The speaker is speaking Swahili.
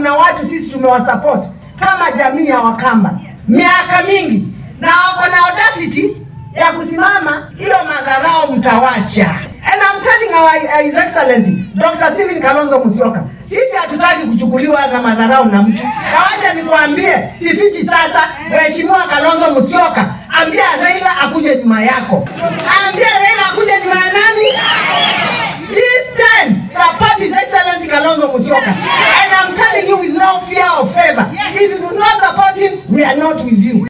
kuna watu sisi tumewasupport kama jamii ya Wakamba miaka mingi, na wako na audacity ya kusimama hiyo madharau mtawacha. And I'm telling our uh, His Excellency Dr. Stephen Kalonzo Musyoka, sisi hatutaki kuchukuliwa na madharau na mtu. Na wacha nikwambie, sifichi sasa, Mheshimiwa Kalonzo Musyoka, ambia Raila akuje nyuma yako, ambia Raila akuje nyuma ya nani? This time, support His Excellency Kalonzo Musyoka. And I'm telling you with no fear of favor, if you do not support him, we are not with you.